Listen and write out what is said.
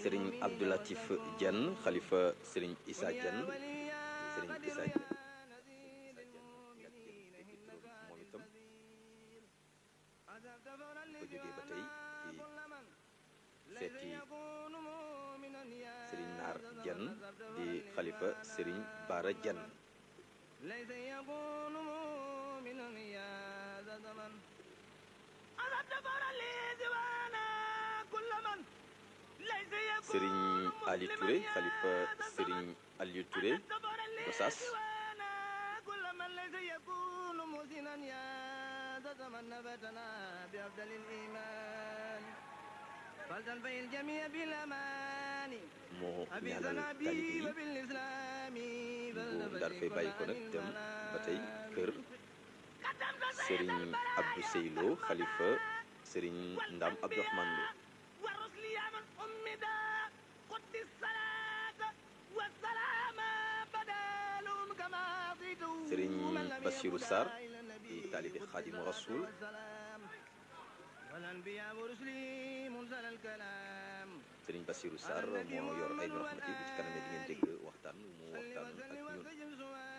sëriñ Abdoulatif Diène xalifa sëriñ Issa Diène sëriñ Issa Diène moom itam ko jógee ba tey ci seeti sëriñ Naar Diène di xalifa sëriñ Bara Diène sëriñ Ali Touré xalifa sëriñ Aliou Touré Gossas moo ñaanal taalibe yi bu daal fay bàyyi ko nag dem ba tey kër sëriñ Abdou Seylo xalifa sëriñ Ndam Abdourahmane Lo sëriñ Bassirou Sarr di taalibe Xaadimu Rasul sëriñ Bassirou Sarr moo yor ay rahmati bu ci kanamee di ngeen dégg waxtaan mu waxtaan ak ñun